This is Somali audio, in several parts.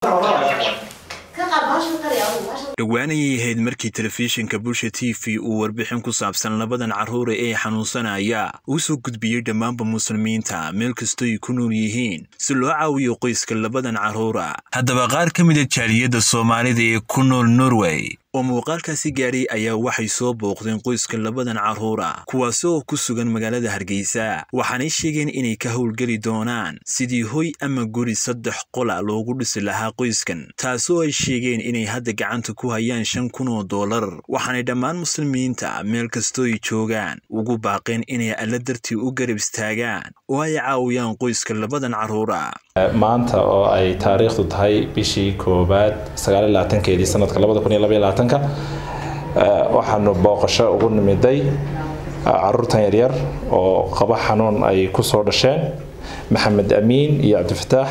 dhowaanayay ahayd markii telefishinka bulsha t v uu warbixin ku saabsan labadan carruura ee xanuunsanaya uu soo gudbiyey dhammaanba muslimiinta meel kastoy ku nool yihiin si loo caawiyo qoyska labadan carruura haddaba qaar ka mida jaaliyadda soomaalida ee ku nool norway oo muuqaalkaasi gaadhay ayaa waxay soo booqdeen qoyska labadan carruura kuwaasi oo ku sugan magaalada hargeysa waxaanay sheegeen inay ka howlgeli doonaan sidii hoy ama guri saddex qola loogu dhisi lahaa qoyskan taasoo ay sheegeen inay hadda gacanta ku hayaan shan kun oo dollar waxaanay dhammaan muslimiinta meel kastoo ay joogaan ugu baaqeen inay alla dartii u garab istaagaan oo ay caawiyaan qoyska labadan carruura maanta oo ay taariikhdu tahay bishii koowaad sagaalaatankeedii sanadka labadakuniyolabaatanka waxaanu booqasho ugu nimiday caruurtan yaryar oo qaba xanuun ay ku soo dhasheen maxamed amiin iyo cabdifataax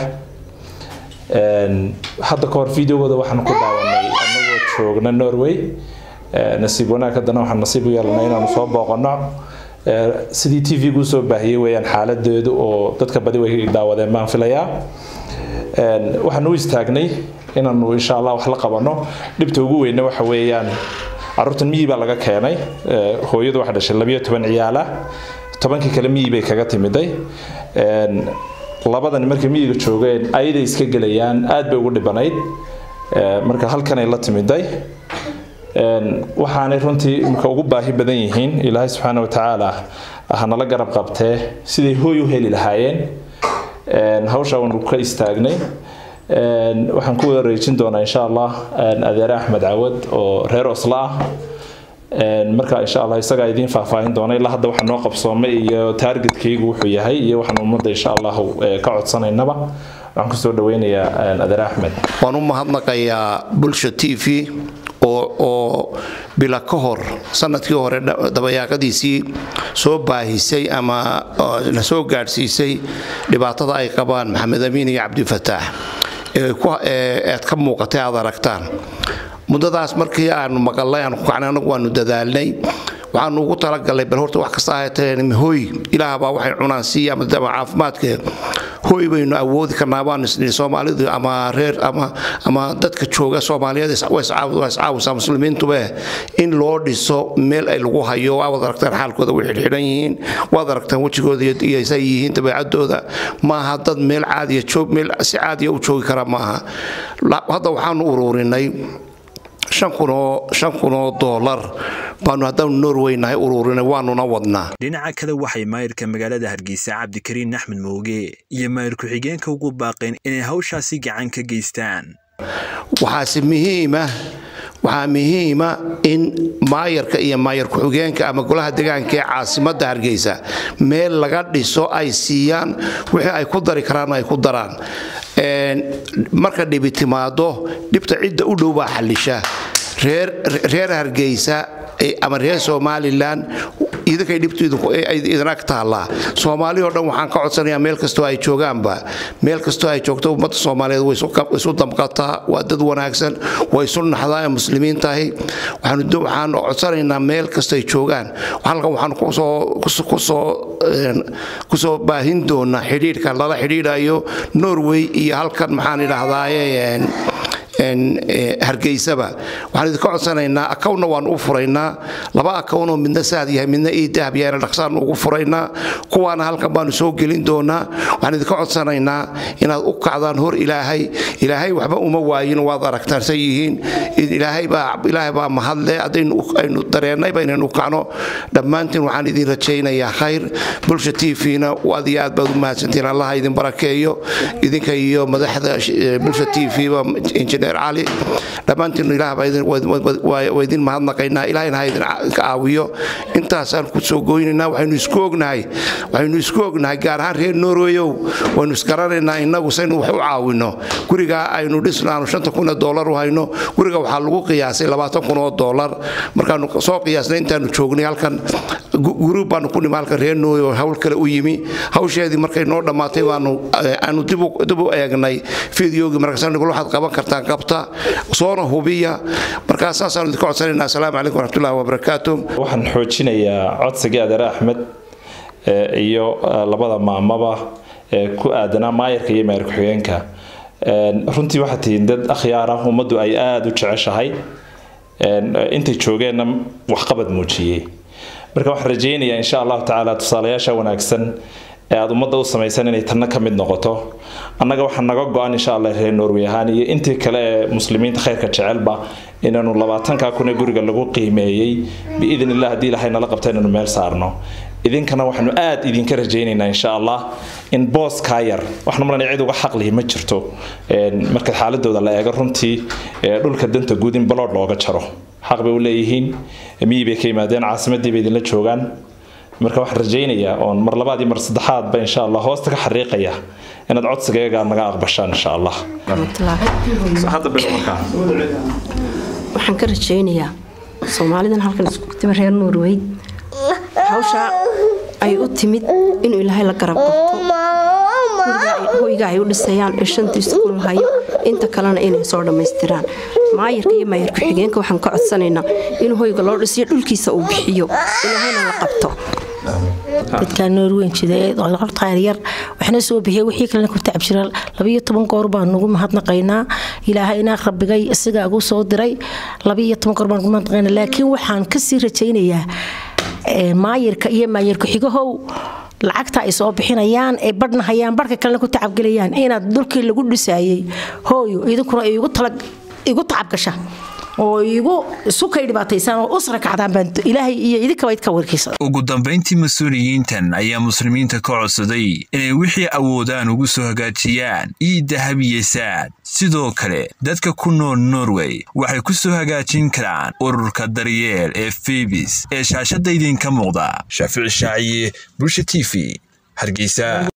hadda ka hor videogooda waxaanu ku daawanay anagoo joogna norway nasiib wanaag haddana waxaan nasiib u yeelanay inaanu soo booqano sidii t v gu soo baahiyey weyaan xaaladeedu oo dadka badi way daawadeen baan filayaa waxaan u istaagnay inaanu insha allah wax la qabano dhibta ugu weyna waxa weeyaan caruurtan miyi baa laga keenay hooyadu waxa dhashay labiyo toban ciyaala tobankii kale miyi bay kaga timiday labadan markay miyiga joogeen ayaday iska gelayaan aad bay ugu dhibanayd marka halkanay la timiday waxaanay runtii imika ugu baahi badan yihiin ilaahay subxaana wa tacaala hanala garab qabtee siday hooy u heli lahaayeen hawshaa waanu ka istaagnay waxaan ku wareejin doonaa insha allah adeere axmed cawad oo reer osla ah marka insha allah isagaa idiin faahfaahin doona ilaa hadda waxaa noo qabsoomay iyo taargetkaygu wuxuu yahay iyo waxaan ummadda insha allahu ka codsanaynaba waxaan kusoo dhaweynayaa adeere axmed waan u mahadnaqayaa bulsha t v oo bila ka hor sanadkii hore dabayaaqadiisii soo baahisay ama na soo gaadhsiisay dhibaatada ay qabaan maxamed amiin iyo cabdifataax eead ka muuqatay aad aragtaan muddadaas markii aanu maqalnay aanu ku kacnay anagu waanu dadaalnay waxaanu ugu talagalnay bal horta wax kasta ahaatee hooy ilaahbaa waxay cunaan siiya ama caafimaadka hooy baynu awoodi karnaa baan isnii soomaalidu ama reer ama ama dadka jooga soomaaliyeed waa iscaawisaa muslimiintube in loo dhiso meel ay lagu hayo waad aragtaan xaalkooda way xidhxidhan yihiin waad aragtaan wejigooda iyo say yihiin dabeecadooda maaha dad meel caadiya joog meel si caadiya u joogi kara maaha hadda waxaanu ururinay shan kunoo doolar baanu haddaanu norway nahay ururinay waanuna wadnaa dhinaca kale waxay maayirka magaalada hargeysa cabdikariin axmed mooge iyo maayir ku-xigeenka ugu baaqeen inay hawshaasi gacan ka geystaan waxaase muhiima waxaa muhiima in maayarka iyo maayar ku-xigeenka ama golaha degaanka ee caasimadda hargeysa meel laga dhiso ay siiyaan wixii ay ku dari karaan ay ku daraan marka dhibi timaado dhibta cidda u dhow baa xallisha reer hargeysa ama reer somalilan idinkay dhibtu idin ag taallaa soomaali oo dhan waxaan ka codsanayaa meel kastoo ay joogaanba meel kastoo ay joogto ummadda soomaaliyeed way isu damqataa waa dad wanaagsan way isu naxdaa ee muslimiin tahay waxaan codsanaynaa meel kastoo ay joogaan halkan waxaan kusoo baahin doonaa xidhiidhka lala xidhiidhayo norway iyo halkan maxaan idhaahdaaye hargeysaba waxaan idinka codsanaynaa akawna waan u furaynaa laba akawnoo midna saad yahay midna iidahab yahayna dhaqsaan ugu furaynaa kuwaana halkan baanu soo gelin doonaa waxaan idinka codsanaynaa inaad u kacdaan hor ilaahay ilaahay waxba uma waayin waad aragtaan say yihiin ilaahay baa mahadle haddaynu dareennayba inaynu kacno dhammaantiin waxaan idin rajaynayaa khayr bulsha t v-na aad iyo aad baad u mahadsantiin allaha idin barakeeyo idinka iyo madaxda bulsha t v-ba injineer cali dhammaantiin ilaah waa idin mahadnaqaynaa ilaahayna ha idin caawiyo intaasaan ku soo goynaynaa waxaynu isku ognahay waxaynu isku ognahay gaar ahaan reer norweyow waynu isgaranaynaa innagu saynu wax u caawino gurigaa aynu dhisno aanu shanta kun oo doolar u hayno guriga waxaa lagu qiyaasay labaatan kun oo doolar markaanu soo qiyaasnay intaanu joognay halkan guri baanu ku nimi halkan reer norway oo hawl kale u yimi hawsheedii markay noo dhammaatay baanu aanu dib u eegnay fideogii markaasaan waxaad qaban kartaan qabta soona hubiya markaa saasaan idinka codsanayna asalaamu calaykum waraxmatullahi wabarakaatu waxaan xoojinayaa codsigii adeer axmed iyo labada maamaba ee ku aadanaa maayarka iyo maayar ku-xigeenka runtii waxaa tihiin dad akhyaara ummaddu ay aada u jeceshahay intay joogeenna waxqabad muujiyey marka waxaan rajaynayaa insha allahu tacaala tusaalayaasha wanaagsan ee aada ummadda u samaysan inay tanna ka mid noqoto annaga waxaa naga go-an insha allah reer norway ahaan iyo intii kale ee muslimiinta khayrka jecelba inaanu labaatankaa kun ee guriga lagu qiimeeyey biidn illah haddii ilahay nala qabta inaanu meel saarno idinkana waxaanu aada idinka rajaynaynaa insha allah in booskaa yar waxaan malanaya cid uga xaqlihi ma jirto marka xaaladooda la eego runtii dhulka danta guud in balood looga jaro xaq bay u leeyihiin miyi bay ka yimaadeen caasimadii bay idinla joogaan marka waxaan rajaynayaa oon mar labaad iyo mar saddexaadba insha allah hoosta ka xariiqaya inaad codsigayaga naga aqbashaan insha allah waxaan ka rajaynayaa soomaalidan halkan isku timi reer norweyd hawshaa ay u timid inuu ilaahay la garab qabto hoyga ay u dhisayaan ee shantiisa kun lahayo inta kalena inay soo dhammaystiraan maayarka iyo maayar ku-xigeenka waxaan ka codsanaynaa inuu hoyga loo dhisiyo dhulkiisa uu bixiyo ilaahayna la qabto dadka norweyn jidayar waxna soo bixiya wixii kalena ku tacab jira labiyo toban goor baan nugu mahadnaqaynaa ilaahayna rabbigay isagaa ugu soo diray labiyo toban goor baan nugu mahadnaqaynaa laakiin waxaan kasii rajaynayaa maayirka iyo maayir ku-xigahow lacagta ay soo bixinayaan ay badhnahayaan barhka kalena ku tacabgelayaan inaad dhulkii lagu dhisaayay hooyo idinkuna igu tacabgasha oo igu sukay dhibaataysaan oo usra kacdaan baan ilaahay iyo idinkaba idka warkiisa ugu dambayntii mas-uuliyiintan ayaa muslimiinta ka codsaday inay wixii awoodaan ugu soo hagaajiyaan ii dahab iyo saad sidoo kale dadka ku nool norway waxay ku soo hagaajin karaan ururka daryeel ee febis ee shaashadda idinka muuqda shaafici shaaciye bulsha t v hargeysa